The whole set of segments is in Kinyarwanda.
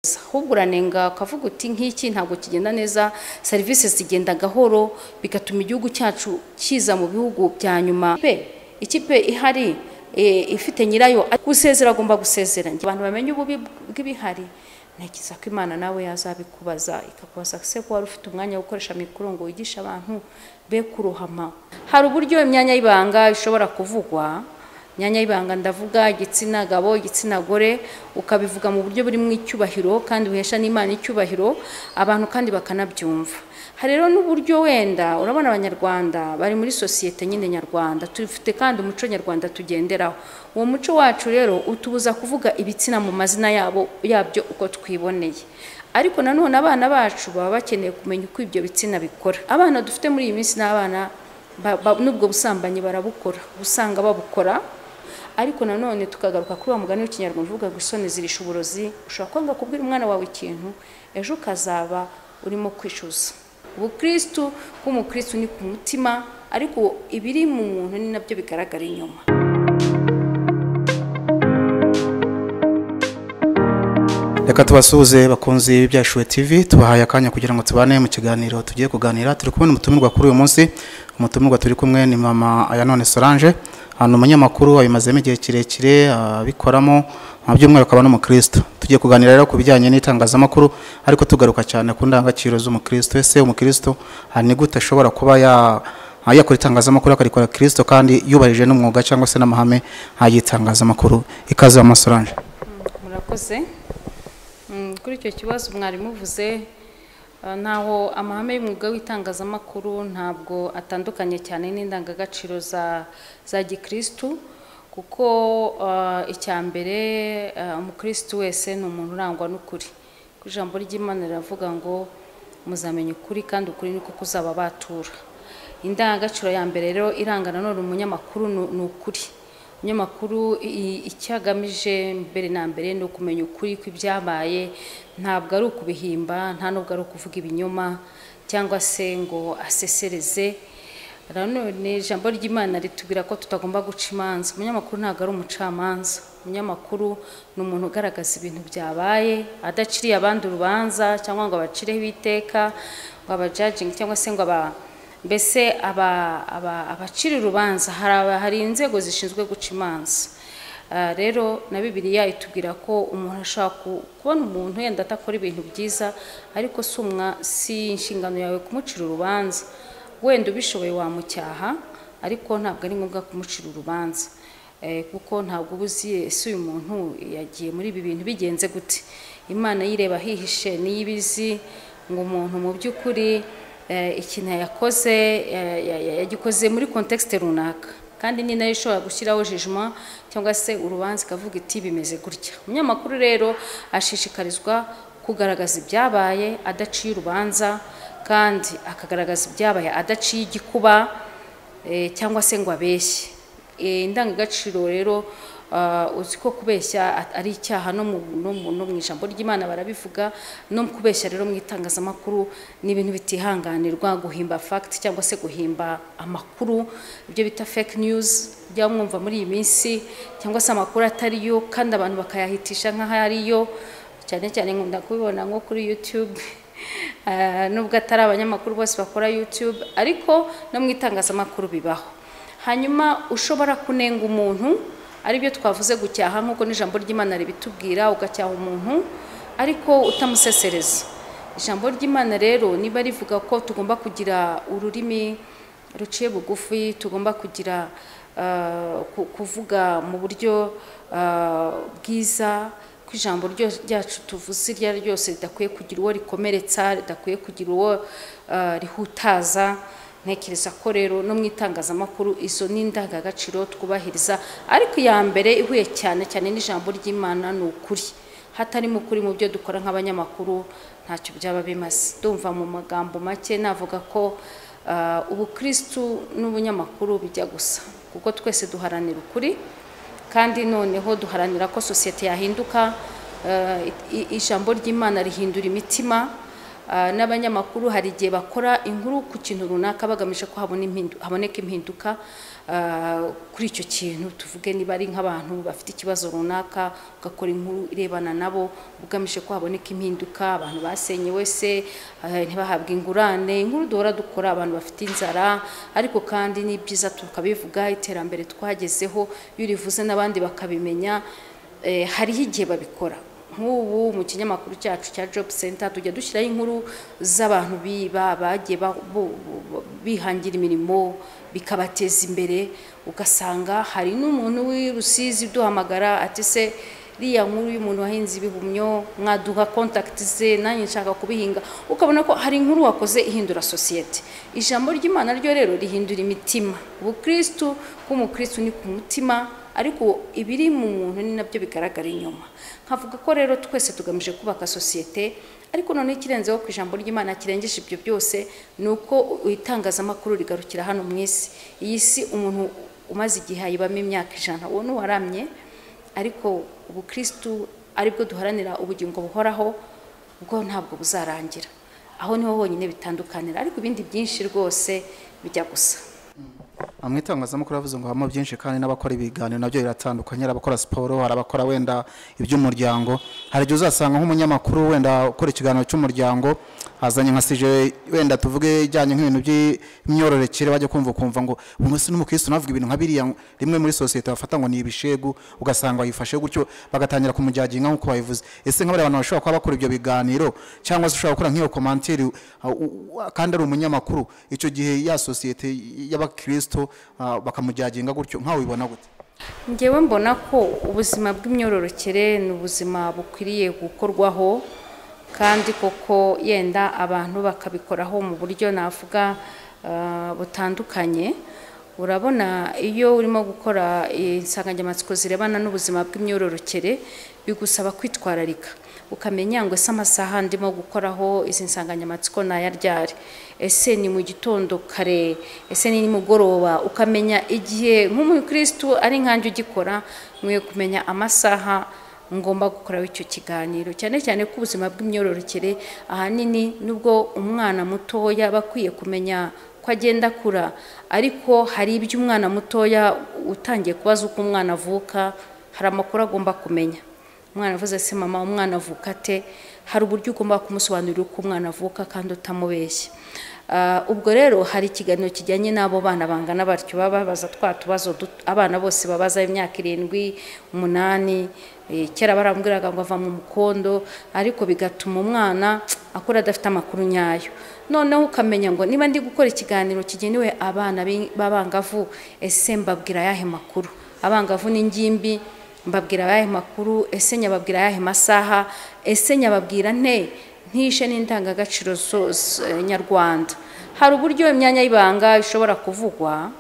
ahubwo uranenga ukavuga uti nk'iki ntabwo kigenda neza serivisi zigenda gahoro bigatuma igihugu cyacu kiza mu bihugu bya nyuma Ikipe- ikipe ihari eh, ifite nyirayo gusezera agomba gusezera abantu bamenye ububi bw'ibihari ntekereza ko imana nawe yazabikubaza ikakubaza se ko wari ufite umwanya wo gukoresha mikoro ngo wigishe abantu be kurohama hari uburyo imyanya y'ibanga ishobora kuvugwa imyanya y'ibanga ndavuga igitsina gabo igitsina gore ukabivuga mu buryo burimo icyubahiro kandi uhesha n'imana icyubahiro abantu kandi bakanabyumva hari rero n'uburyo wenda urabona abanyarwanda bari muri sosiyete nyine nyarwanda dufite kandi umuco nyarwanda tugenderaho uwo muco wacu rero utubuza kuvuga ibitsina mu mazina yabo yabyo uko twiboneye ariko nanone abana bacu baba bakeneye kumenya uko ibyo bitsina bikora abana dufite muri iyi minsi n'abana ba- ba- n'ubwo busambanyi barabukora usanga babukora ariko nanone tukagaruka kuri wa mugani w'ikinyarwanda uvuga ngo isoni zirisha uburozi ushobora kwanga kubwira umwana wawe ikintu ejo ukazaba urimo kwishyuza ubukristu bw'umukristu ni ku mutima ariko ibiri mu muntu ni nabyo bigaragara inyuma reka tubasuhuze bakunzi b'ibyashuwe tv tubahaye akanya kugira ngo tubane mu kiganiro tugiye kuganira turi kubona umutumirwa kuri uyu munsi umutumirwa turi kumwe ni mama ayanone solange ahantu umunyamakuru wabimazemo igihe kirekire abikoramo mu byumweru akaba n'umukristo tugiye kuganira rero ku bijyanye n'itangazamakuru ariko tugaruka cyane ku ndangagaciro z'umukristo ese umukristo ah, ni gute ashobora kuba ya aha yakora itangazamakuru akarikora kirisito kandi yubahirije n'umwuga cyangwa se n'amahame y'itangazamakuru ikaze wa masoranje murakoze Mm, kuri icyo kibazo mwari muvuze eh, ntaho amahame y'umwuga w'itangazamakuru ntabwo atandukanye cyane n'indangagaciro za za gikristu kuko eh, icya mbere eh, umukristu wese ni umuntu urangwa n'ukuri kuko ijambo ry'imana riravuga ngo muzamenya ukuri kandi ukuri niko kuzababatura indangagaciro ya mbere rero iranga nanone umunyamakuru ni- ni ukuri umunyamakuru i- icyo agamije mbere na mbere ni ukumenya ukuri kw'ibyabaye ntabwo ari ukubihimba nta nubwo ari ukuvuga ibinyoma cyangwa se ngo asesereze nanone ijambo ry'imana ritubwira ko tutagomba guca imanza umunyamakuru ntabwo ari umucamanza umunyamakuru ni umuntu ugaragaza ibintu byabaye adaciriye abandi urubanza cyangwa ngo abacireho iteka ngo abajaginge cyangwa se ngo aba mbese aba- aba- abacira urubanza hari aba- hari inzego zishinzwe guca imanza Ah, rero na bibiliya itubwira ko umuntu ashobora ku- kubona umuntu yenda atakora ibintu byiza ariko si umwa si inshingano yawe kumucira urubanza wenda ubishoboye wamucyaha ariko ntabwo ari ngombwa kumucira urubanza Eh, kuko ntabwo uba uzi ese uyu muntu yagiye muri ibi bintu bigenze gute imana yireba hihishe niyo ibizi ngo umuntu mu by'ukuri eh, ikintu yakoze yagikoze muri kontekisite runaka kandi ni nayo ishobora gushyiraho jijima cyangwa se urubanza ikavuga iti bimeze gutya umunyamakuru rero ashishikarizwa kugaragaza ibyabaye adaciye urubanza kandi akagaragaza ibyabaye adaciye igikuba eh, cyangwa se ngo abeshye Eh, indangagaciro rero ah, uzi ko kubeshya at- ari icyaha no mu no mu- no mu ijambo ry'imana barabivuga no kubeshya rero mu itangazamakuru ni ibintu bitihanganirwa guhimba fact cyangwa se guhimba amakuru ibyo bita fake news bijya mwumva muri iyi minsi cyangwa se amakuru atari yo kandi abantu bakayahitisha nk'aho ari yo cyane cyane nkunda kubibona nko kuri YouTube Ah, nubwo atari abanyamakuru bose bakora YouTube ariko no mu itangazamakuru bibaho hanyuma ushobora kunenga umuntu aribyo twavuze gucyaha nk'uko n'ijambo ry'imana ribitubwira ugacyaha umuntu ariko utamusesereza ijambo ry'imana rero niba rivuga ko tugomba kugira ururimi ruciye bugufi tugomba kugira ah, ku- kuvuga mu buryo ah, bwiza ko ijambo ryo- ryacu tuvuze iryo ari ryose ridakwiye kugira uwo rikomeretsa ridakwiye kugira uwo eh, rihutaza ntekereza ko rero no mu itangazamakuru izo ni indangagaciro twubahiriza ariko iya mbere ihuye cyane cyane n'ijambo ry'imana ni ukuri hatarimo ukuri mu byo dukora nk'abanyamakuru ntacyo byaba bimaze ndumva mu magambo make navuga ko eh, ubukristu n'ubunyamakuru bijya gusa kuko twese duharanira ukuri kandi noneho duharanira ko sosiyete yahinduka eh, i- i- ijambo ry'imana rihindura imitima ah, n'abanyamakuru hari igihe bakora inkuru ku kintu runaka bagamije ko habona impindu- haboneka impinduka ah, kuri icyo kintu tuvuge niba ari nk'abantu bafite ikibazo runaka ugakora inkuru irebana nabo ugamije ko haboneka impinduka abantu basenyewe se ah, ntibahabwe ingurane inkuru duhora dukora abantu bafite inzara ariko kandi ni byiza tukabivuga iterambere twagezeho iyo urivuze n'abandi bakabimenya Eh, hariho igihe babikora nk'ubu mu kinyamakuru cyacu cya job center tujya dushyiraho inkuru z'abantu biba bagiye ba- bo- bo- bihangira imirimo bikabateza imbere ugasanga hari n'umuntu w'i rusizi uduhamagara ati se iriya nkuru y'umuntu wahinze ibihumyo mwaduha kontakiti ze nanjye nshaka kubihinga ukabona ko hari inkuru wakoze ihindura sosiyete ijambo ry'imana ryo rero rihindura imitima ubukristu bw'umukristu ni ku mutima ariko ibiri mu muntu ni nabyo bigaragara inyuma nkavuga ko rero twese tugamije kubaka sosiyete ariko noneho ikirenzeho ku ijambo ry'imana kirengeje ibyo byose ni uko itangazamakuru rigarukira hano mu isi iyi si umuntu umaze igihe ayibamo imyaka ijana uwo ni uwaramye ariko ubukristu aribwo duharanira ubugingo buhoraho bwo ntabwo buzarangira aho niho honyine bitandukanira ariko ibindi byinshi rwose bijya gusa Ah, mu itangazamakuru yavuze ngo habamo byinshi kandi n'abakora ibiganiro nabyo biratandukanye hari abakora siporo hari abakora wenda iby'umuryango hari igihe uzasanga nk'umunyamakuru wenda ukora ikiganiro cy'umuryango azanye nka sije wenda tuvuge ijyanye nk'ibintu by'imyororokere bajya kumva ukumva ngo ubu munsi n'umukristo navuga ibintu nka biriya rimwe muri sosiyete bafata ngo ni ibishegu ugasanga yifashe gutyo bagatangira kumujyaginga nk'uko babivuze ese nk'abariya bantu bashobora kuba bakora ibyo biganiro cyangwa se ushobora gukora nk'iyo komantiri uh, u- u- kandi ari umunyamakuru icyo gihe ya sosiyete y'abakristo uh, bakamujyaginga gutyo nkawe ubibona gute ngewe mbona ko ubuzima bw'imyororokere ni ubuzima bukwiriye gukorwaho kandi koko yenda abantu bakabikoraho mu buryo navuga ah, butandukanye urabona iyo urimo gukora insanganyamatsiko zirebana n'ubuzima bw'imyororokere bigusaba kwitwararika ukamenya ngo ese amasaha ndimo gukoraho izi nsanganyamatsiko ni ayaryari ese ni mu gitondo kare ese ni nimugoroba ukamenya igihe nk'umukristu ari nkanjye ugikora nkwiye kumenya amasaha ngomba gukoraho icyo kiganiro cyane cyane ko ubuzima bw'imyororokere ahanini nubwo umwana mutoya aba akwiye kumenya ko agenda akura ariko hari ibyo umwana mutoya utangiye kubaza uko umwana avuka hari amakuru agomba kumenya umwana avuze se mama umwana avuka ate hari uburyo ugomba kumusobanurira uko umwana avuka kandi utamubeshya Ah, ubwo rero hari ikiganiro kijyanye n'abo bana bangana batyo baba babaza twa tubazo duto- abana bose babaza imyaka irindwi umunani eh, kera barambwiraga ngo ava mu mukondo ariko bigatuma umwana akura adafite amakuru nyayo noneho ukamenya ngo niba ndi gukora ikiganiro kigenewe abana b'i- b'abangavu ese mbabwira ayahe makuru abangavu n'ingimbi mbabwira ayahe makuru ese nyababwira ayahe masaha ese nyababwira nte ntishe n'indangagaciro zo- z- eh, nyarwanda hari uburyo imyanya y'ibanga ishobora kuvugwa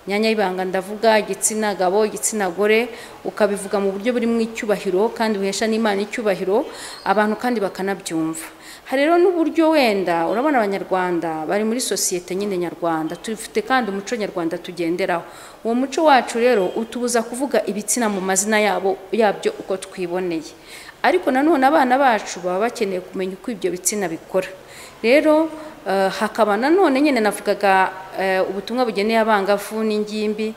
imyanya y'ibanga ndavuga igitsina gabo igitsina gore ukabivuga mu buryo burimo icyubahiro kandi buhesha n'imana icyubahiro abantu kandi bakanabyumva hari rero n'uburyo wenda urabona abanyarwanda bari muri sosiyete nyine nyarwanda dufite kandi umuco nyarwanda tugenderaho uwo muco wacu rero utubuza kuvuga ibitsina mu mazina yabo yabyo uko twiboneye ariko nanone abana bacu baba bakeneye kumenya uko ibyo bitsina bikora rero eh, hakaba nanone nyine navugaga eh, ubutumwa bugeneye abangavu n'ingimbi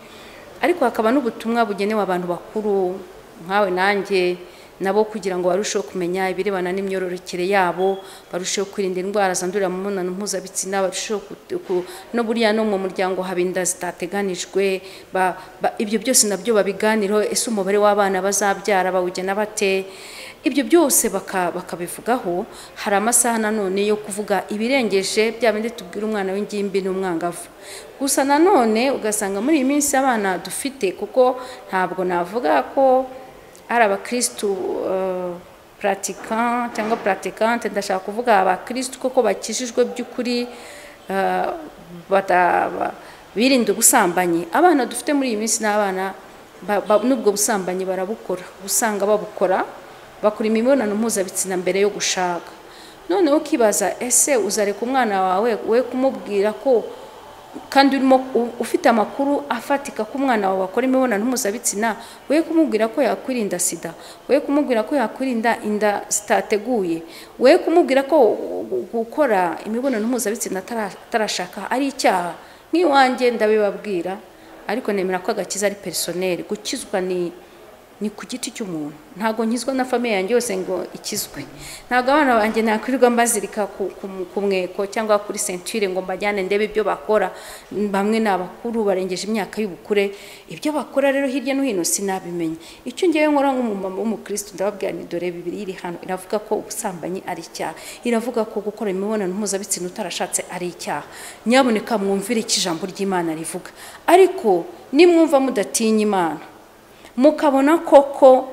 ariko hakaba n'ubutumwa bugenewe abantu bakuru nkawe nanjye nabo kugira ngo barusheho kumenya ibirebana n'imyororokere yabo barusheho kwirinda indwara zandurira mu mibonano mpuzabitsina barusheho ku- ku- no buriya no mu muryango haba inda zitateganijwe ba- ba- ibyo byose nabyo babiganiraho ese umubare w'abana bazabyara bawugena bate ibyo byose baka- bakabivugaho hari amasaha nanone yo kuvuga ibirengeje bya bindi tubwira umwana w'ingimbi n'umwangavu gusa nanone ugasanga muri iyi minsi abana dufite kuko ntabwo navuga ko ari abakristu eh, pratiquant cyangwa praticante ndashaka kuvuga abakristu koko bakijijwe by'ukuri eh, bata- ba- birinda ubusambanyi abana dufite muri iyi minsi n'abana ba- ba- n'ubwo busambanyi barabukora usanga babukora bakora imibonano mpuzabitsina mbere yo gushaka noneho ukibaza ese uzareka umwana wawe we kumubwira ko kandi urimo u- ufite amakuru afatika ko umwana wawe akora imibonano mpuzabitsina we kumubwira ko yakwirinda sida we kumubwira ko yakwirinda inda zitateguye we kumubwira ko gu- gukora imibonano mpuzabitsina atara- atarashaka ari icyaha nk'iwanjye ndabibabwira ariko nemera ko agakiza ari perisoneri gukizwa ni ni ku giti cy'umuntu ntabwo nkizwa na famiye yanjye yose ngo ikizwe ntabwo abana banjye nakwirirwa mbazirika ku, ku, ku mweko cyangwa kuri sentire ngo mbajyane ndebe ibyo bakora bamwe ni abakuru barengeje imyaka y'ubukure ibyo bakora rero hirya no hino sinabimenya icyo ngewe nkora nk'umumama w'umukristo ndababwira ni dore bibiri iri hano iravuga ko ubusambanyi ari icyaha iravuga ko gukora imibonano mpuzabitsina utarashatse ari icyaha nyaboneka mwumvire icyo ijambo ry'imana rivuga ariko nimwumva mudatinya imana mukabona koko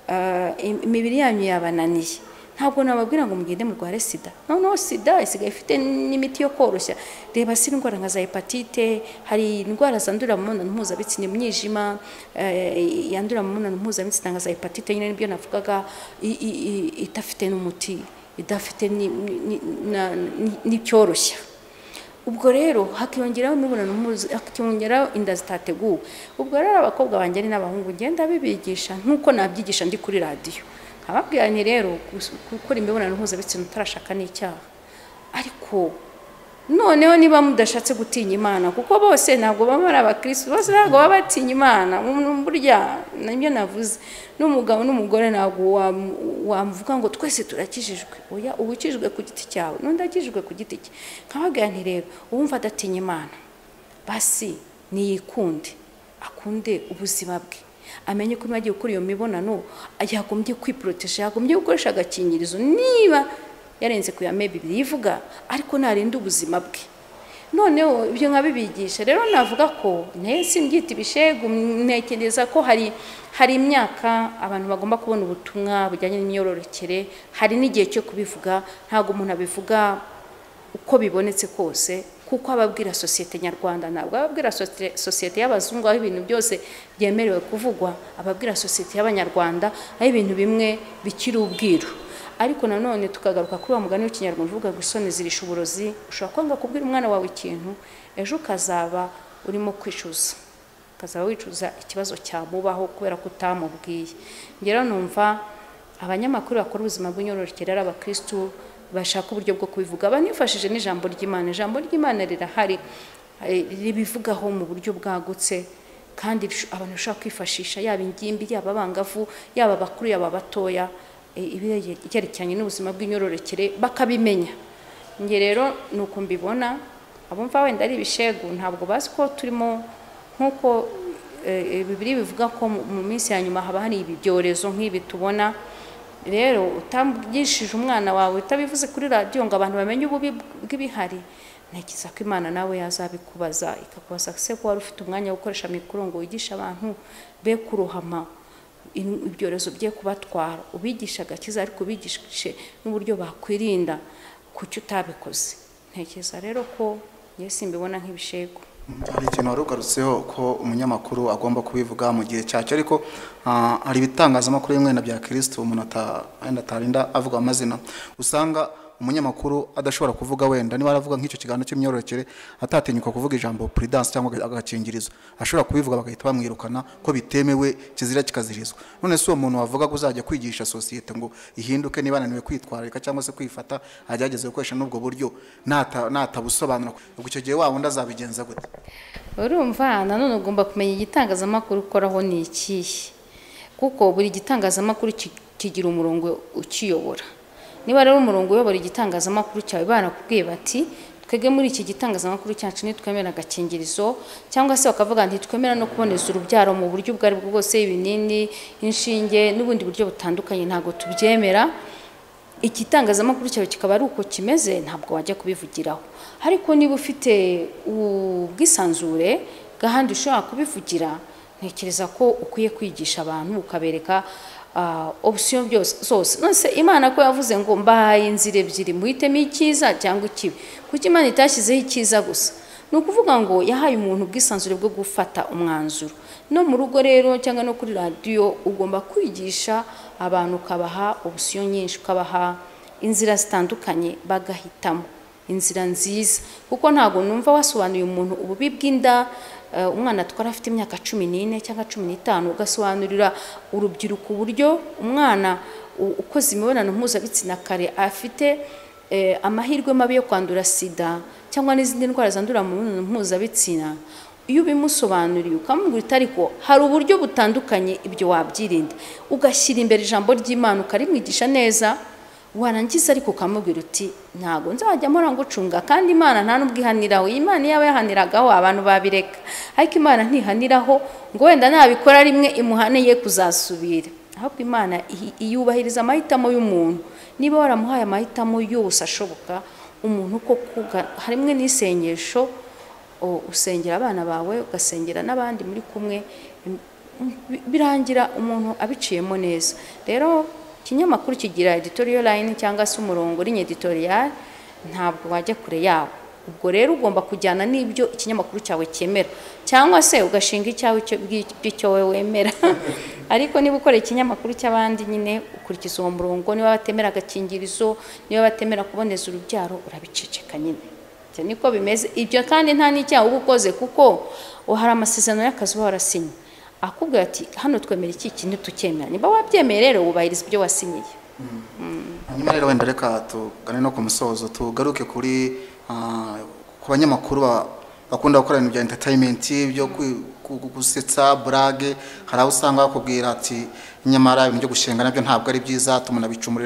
ah, im- imibiri yanyu yabananiye ntabwo nababwira ngo mugende murware sida noneho sida isigaye ifite n'imiti yo koroshya reba si indwara nka za hepatite hari indwara zandurira mu mibonano mpuzabitsina imyijima eh, yandurira mu mibonano mpuzabitsina nka za hepatite nyine nibyo navugaga i- i- i- idafite n'umuti idafite ni- ni- ni- na- ni- n'icyoroshya ubwo rero hakiyongeraho imibonano mpuzu hakiyongeraho inda zitateguwe ubwo rero abakobwa banjye ari n'abahungu ngenda bibigisha nk'uko nabyigisha ndi kuri radiyo nkababwira nti rero gus- gukora imibonano mpuzabitsina utarashaka ni icyaha ariko noneho niba mudashatse gutinya imana kuko bose ntabwo baba ari abakirisitu bose ntabwo baba batinya imana Mm, burya nibyo navuze n'umugabo n'umugore ntabwo wam- wamuvuga ngo twese turakijijwe oya uba ukijijwe ku giti cyawe n'undi akijijwe ku giti cye nkababwira nti rero uwumva adatinya imana basi niyikunde akunde ubuzima bwe amenye ko niba agiye gukora iyo mibonano yagombye kwiporoteje yagombye gukoresha agakingirizo niba yarenze ku ya mebi bivuga ariko narinda ubuzima bwe noneho ibyo nkabibigisha rero navuga ko nayo simbyita ibishegu ntekereza ko hari hari imyaka abantu bagomba kubona ubutumwa bujyanye n'imyororokere hari n'igihe cyo kubivuga ntabwo umuntu abivuga uko bibonetse kose kuko ababwira sosiyete nyarwanda ntabwo ababwira sosi- sosiyete y'abazungu aho ibintu byose byemerewe kuvugwa ababwira sosiyete y'abanyarwanda aho ibintu bimwe bikiri ubwiru ariko nanone tukagaruka kuri wa mugani w'ikinyarwanda uvuga ngo isoni zirisha uburozi ushobora kwanga kubwira umwana wawe ikintu ejo ukazaba urimo kwicuza ukazaba wicuza ikibazo cyamubaho kubera ko utamubwiye ngera numva abanyamakuru bakora ubuzima bw'inyororokere ari abakirisitu bashaka uburyo bwo kubivuga banifashije n'ijambo ry'imana ijambo ry'imana rirahari eh, ribivugaho mu buryo bwagutse kandi bisho- abantu bashobora kwifashisha yaba ingimbi yaba abangavu yaba abakuru yaba abatoya e, ibyerekeranye n'ubuzima bw'imyororokere bakabimenya njye rero ni uko mbibona abumva wenda ari ibishegu ntabwo bazi ko turimo nk'uko e, e, bibiri bivuga ko mu- mu minsi ya nyuma haba hari ibi byorezo nk'ibi tubona rero utambwishije umwana wawe utabivuze kuri radiyo ngo abantu bamenye ububi bw'ibihari ntekereza ko imana nawe yazabikubaza ikakubaza se ko wari ufite umwanya wo gukoresha mikoro ngo wigishe abantu be kurohama in- ibyorezo bye kubatwara ubigisha agakiza ariko ubigishe n'uburyo bakwirinda kuki utabikoze ntekereza rero ko njye simbibona nk'ibishego hari ikintu wari ugarutseho ko umunyamakuru agomba kubivuga mu gihe cyacyo ariko ah, hari ibitangazamakuru bimwe na bya kirisitu umuntu ata- wenda atarinda avuga amazina usanga umunyamakuru adashobora kuvuga wenda niba aravuga nk'icyo kiganiro cy'imyororokere atatinyuka kuvuga ijambo puridanse cyangwa aga- agakingirizo ashobora kubivuga bagahita bamwirukana ko bitemewe kizira kikazirizwa none si uwo muntu wavuga ko uzajya kwigisha sosiyete ngo ihinduke niba ananiwe kwitwararika cyangwa se kwifata agerageze gukoresha n'ubwo buryo nata- natabusobanura ubwo icyo gihe wa wundi azabigenza gute urumva nanone ugomba kumenya igitangazamakuru ukoraho ni ikihe kuko buri gitangazamakuru ki- kigira umurongo ukiyobora niba rero umurongo uyobora igitangazamakuru cyawe barakubwiye bati twebwe muri iki gitangazamakuru cyacu ntitwemera agakingirizo cyangwa se bakavuga ngo ntitwemera no kuboneza urubyaro mu buryo ubwo ari bwo bwose ibinini inshinge n'ubundi buryo butandukanye ntabwo tubyemera igitangazamakuru cyawe kikaba ari uko kimeze ntabwo wajya kubivugiraho ariko niba ufite ubwisanzure gahandi ushobora kubivugira ntekereza ko ukwiye kwigisha abantu ukabereka ah, option byose zose nonese imana ko yavuze ngo mbahaye inzira ebyiri muhitemo icyiza cyangwa ikibi kuko imana itashyizeho icyiza gusa ni ukuvuga ngo yahaye umuntu ubwisanzure bwo gufata umwanzuro no mu rugo rero cyangwa no kuri radiyo ugomba kwigisha abantu ukabaha ubusiyo nyinshi ukabaha inzira zitandukanye bagahitamo inzira nziza kuko ntabwo numva wasobanuye umuntu ububi bw'inda eh, umwana atwara afite imyaka cumi n'ine cyangwa cumi n'itanu ugasobanurira urubyiruko uburyo umwana u- ukoze imibonano mpuzabitsina kare afite eh, amahirwe mabi yo kwandura sida cyangwa n'izindi ndwara zandurira mu mibonano mpuzabitsina iyo ubimusobanuriye ukamubwira ariko hari uburyo butandukanye ibyo wabyirinda ugashyira imbere ijambo ry'imana ukarimwigisha neza warangiza ariko ukamubwira uti ntabwo nzajya mpora ngucunga kandi imana nta n'ubwo ihaniraho iyi imana yaba yahaniragaho abantu babireka ariko imana ntihaniraho ngo wenda nabikora rimwe imuhane ye kuzasubira ahubwo imana ihi- iyubahiriza amahitamo y'umuntu niba waramuhaye amahitamo yose ashoboka umuntu koko harimwe n'isengesho o- usengera abana bawe ugasengera n'abandi muri kumwe im- bi- birangira umuntu abiciyemo neza rero ikinyamakuru kigira editorial line cyangwa se umurongo uri editorial ntabwo wajya kure yawo ubwo rero ugomba kujyana n'ibyo ikinyamakuru cyawe cyemera cyangwa se ugashinga icyawe cyo- bw'i- bw'icyo wowe wemera ariko niba ukora ikinyamakuru cy'abandi nyine ukurikiza uwo murongo niba batemera agakingirizo niba batemera kuboneza urubyaro urabiceceka nyine Ibyo niko bimeze ibyo kandi nta n'icyaha uba ukoze kuko hari amasezerano y'akazi uba warasinye akubwira ati hano twemera iki iki ntitucyemera niba wabyemeye rero wubahiriza ibyo wasinyiye hanyuma rero wenda reka tugane no ku musozo tugaruke kuri ah, ku banyamakuru ba- bakunda gukora ibintu bya entertainment byo kwi- ku- ku- gusetsa burage hari aho usanga bakubwira ati nyamara ibintu byo gushinga nabyo ntabwo ari byiza tumuna bicumu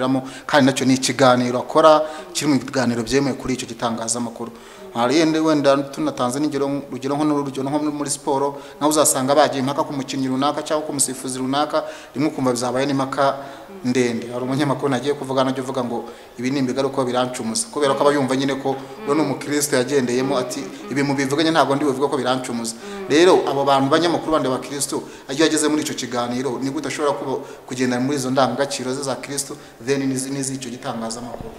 kandi nacyo ni ikiganiro akora kiri mu biganiro byemewe kuri icyo gitangazamakuru hari yenda wenda tunatanze n'ingero urugero nko n'urugero nko muri siporo nawe uzasanga bagiye impaka ku mukinnyi runaka cyangwa ku musifuzi runaka rimwe ukumva bizabaye n'impaka ndende hari umunyamakuru nagiye kuvugana ajya uvuga ngo ibi ni imbigaruka birancumuza kubera ko aba yumva nyine ko we ni umukristo yagendeyemo ati ibi mubivuganye ntabwo ndi buvuga ko birancumuza rero abo bantu banyamakuru bandi abakristo iyo ageze muri icyo kiganiro ni gute ashobora kuba- kugendana muri izo ndangagaciro ze za kristo then n'izi- n'iz'icyo gitangazamakuru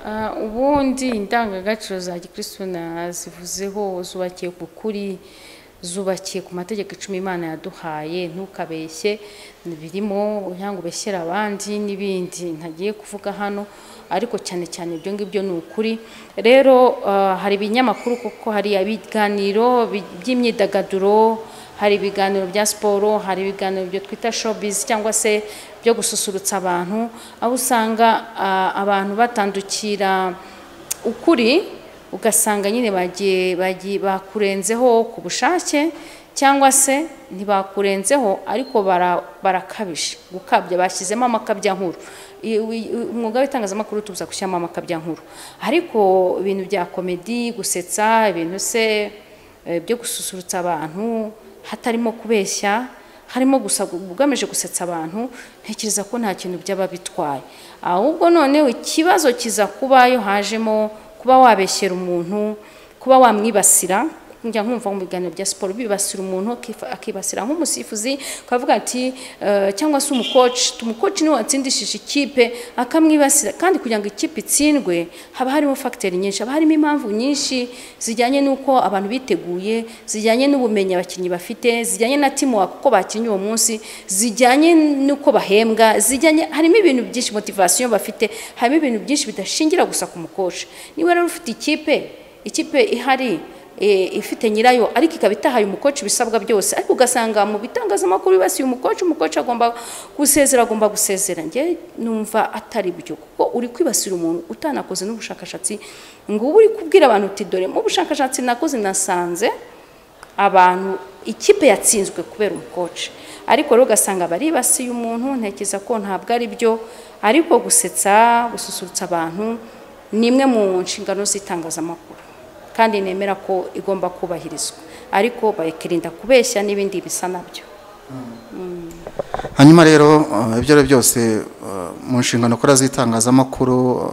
Ah, ubundi indangagaciro za gikristu nazivuzeho zubakiye ku kuri zubakiye ku mategeko icumi imana yaduhaye ntukabeshye birimo cyangwa ubeshyera abandi n'ibindi ntagiye kuvuga hano ariko cyane cyane ibyo ngibyo ni ukuri rero ah, hari ibinyamakuru kuko hari ibiganiro bi- by'imyidagaduro hari ibiganiro bya siporo hari ibiganiro byo twita showbiz cyangwa se byo gususurutsa abantu aho usanga ah, abantu batandukira ukuri ugasanga nyine bagiye bagiye- bakurenzeho ku bushake cyangwa se ntibakurenzeho ariko bara- barakabije gukabya bashyizemo amakabya nkuru I- wi- umwuga w'itangazamakuru tuza gushyiramo amakabya nkuru ariko ibintu bya komedi gusetsa ibintu se eh, byo gususurutsa abantu hatarimo kubeshya harimo gusa ugamije gusetsa abantu ntekereza ko nta kintu byaba bitwaye ahubwo noneho ikibazo kiza kuba iyo hajemo kuba wabeshyera umuntu kuba wamwibasira njya nkumva mu biganiro bya siporo bibasira umuntu akifa- akibasira nk'umusifuzi ukavuga ati eh, cyangwa se umukoci umukoci niwe watsindishije ikipe akamwibasira kandi kugira ngo ikipe itsindwe haba harimo fagiteri nyinshi haba harimo impamvu nyinshi zijyanye n'uko abantu biteguye zijyanye n'ubumenyi abakinnyi bafite zijyanye na teamwork uko bakinnye uwo munsi zijyanye n'uko bahembwa zijyanye harimo ibintu byinshi motivasiyo bafite harimo ibintu byinshi bidashingira gusa ku mukoci niba rero ufite ikipe ikipe ihari eh, ifite nyirayo ariko ikaba itahaye umukoci ibisabwa byose ariko ugasanga mu bitangazamakuru bibasiye umukoci umukoci agomba gusezera agomba gusezera njye numva atari byo kuko uri kwibasira umuntu utanakoze n'ubushakashatsi ngo ube uri kubwira abantu uti dore mu bushakashatsi nakoze nasanze abantu ikipe yatsinzwe kubera umukoci ariko rero ugasanga baribasiye umuntu ntekereza ko ntabwo ari byo ariko gusetsa gususurutsa abantu ni imwe mu nshingano z'itangazamakuru kandi nemera ko igomba kubahirizwa ariko bakirinda kubeshya n'ibindi bisa nabyo hanyuma rero uh, ibyo ari byo byose uh, mu nshingano ukora z'itangazamakuru uh,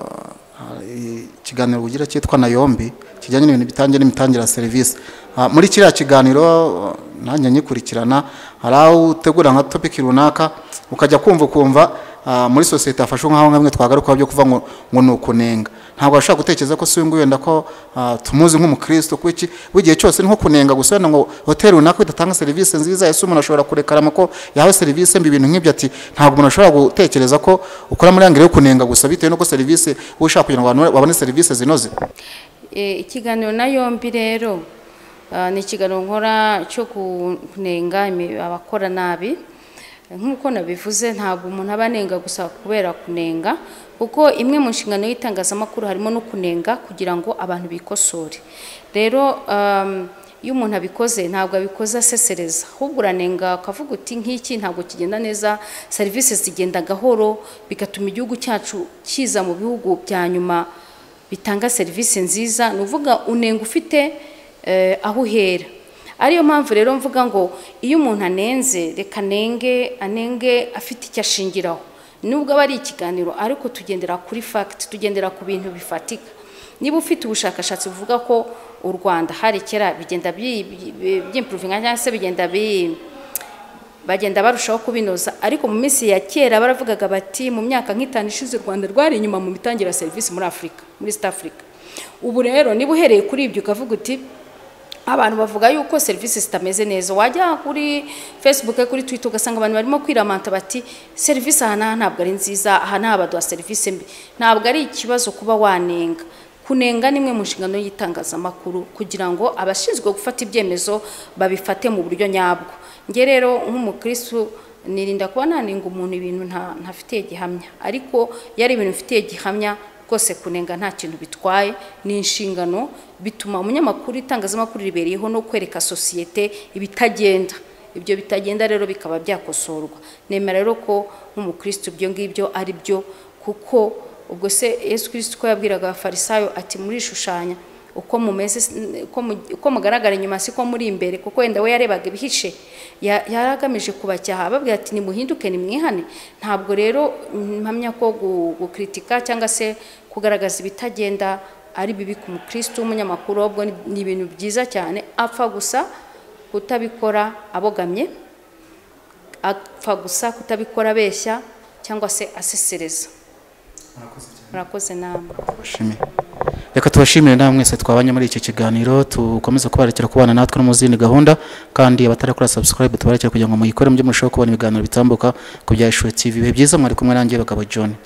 hari ikiganiro ugira cyitwa nayombi kijyanye n'ibintu bitangiye n'imitangire ya serivisi Uh, muri kiriya kiganiro uh, nanjye nyikurikirana hari aho utegura nka topiki runaka ukajya kumva ukumva uh, muri sosiyete hafashwe nk'aho nkamwe twagarukaho byo kuvuga ngo ngo ni ukunenga ntabwo washobora gutekereza ko si uyu nguyu wenda ko uh, tumuzi nk'umukristo kuko iki w'igihe cyose ni nko kunenga gusa wenda ngo hoteli runaka idatanga serivisi nziza ese umuntu ashobora kurekarama ko yahawe serivisi mbi ibintu nk'ibyo ati ntabwo umuntu ashobora gutekereza ko ukora muri angere yo kunenga gusa bitewe n'uko serivisi uba ushaka kugira ngo abantu babone serivisi zinoze Eh, ikiganiro na yombi rero ah, ni ikiganiro nkora cyo kunenga imi- abakora nabi nk'uko nabivuze ntabwo umuntu aba anenga gusa kubera kunenga kuko imwe mu nshingano y'itangazamakuru harimo no kunenga kugira ngo abantu bikosore rero um, iyo umuntu abikoze ntabwo abikoze asesereza ahubwo uranenga ukavuga uti nk'iki ntabwo kigenda neza serivisi zigenda gahoro bigatuma igihugu cyacu kiza mu bihugu bya nyuma bitanga serivisi nziza ni uvuga unenga ufite eh, aho uhera ariyo mpamvu rero mvuga ngo iyo umuntu anenze reka anenge anenge afite icyo ashingiraho nubwo aba ari ikiganiro ariko tugendera kuri fagiti tugendera ku bintu bifatika niba ufite ubushakashatsi buvuga ko u rwanda hari kera bigenda byimpuruvinga cyangwa se bigenda bi bagenda barushaho kubinoza ariko mu minsi ya kera baravugaga bati mu myaka nk'itanu ishize u rwanda rwari inyuma mu mitangire ya serivisi muri afurika muri east africa ubu rero niba uhereye kuri ibyo ukavuga uti abantu bavuga yuko serivisi zitameze neza wajya kuri facebook kuri twitter ugasanga abantu barimo kwiramanta bati serivisi aha n'aha ntabwo ari nziza aha n'aha baduha serivisi mbi ntabwo ari ikibazo kuba wanenga kunenga ni imwe mu nshingano y'itangazamakuru kugira ngo abashinzwe gufata ibyemezo babifate mu buryo nyabwo nge rero nk'umukristo nirinda kuba nanenga umuntu ibintu nta- ntafitiye gihamya ariko iyo ari ibintu bifitiye gihamya rwose kunenga nta kintu bitwaye ni inshingano bituma umunyamakuru itangazamakuru ribereyeho no kwereka sosiyete ibitagenda ibyo bitagenda rero bikaba byakosorwa nemera rero ko nk'umukristo ibyo ngibyo ari byo kuko ubwo se yesu kirisito ko yabwiraga abafarisayo ati murishushanya uko mumeze s- uko mu- uko mugaragara inyuma siko muri imbere kuko wenda we yarebaga ibihishe Ya- yari agamije kubacyaha ababwira ati nimuhinduke nimwihane ntabwo rero mpamya ko gu- gukritika cyangwa se kugaragaza ibitagenda ari bibi ku mukristo w'umunyamakuru ahubwo ni- ni ibintu byiza cyane apfa gusa kutabikora abogamye apfa gusa kutabikora abeshya cyangwa se asesereza murakoze namwe tubashimiye reka tubashimire namwe mwese twabanye muri iki kiganiro tukomeze kubarekera kubana natwe no mu zindi gahunda kandi abatarakora subscribe tubarekere kugira ngo muyikore mujye murushaho kubona ibiganiro bitambuka ku bya ishuri tv ibihe byiza mwari kumwe nanjye bakaba john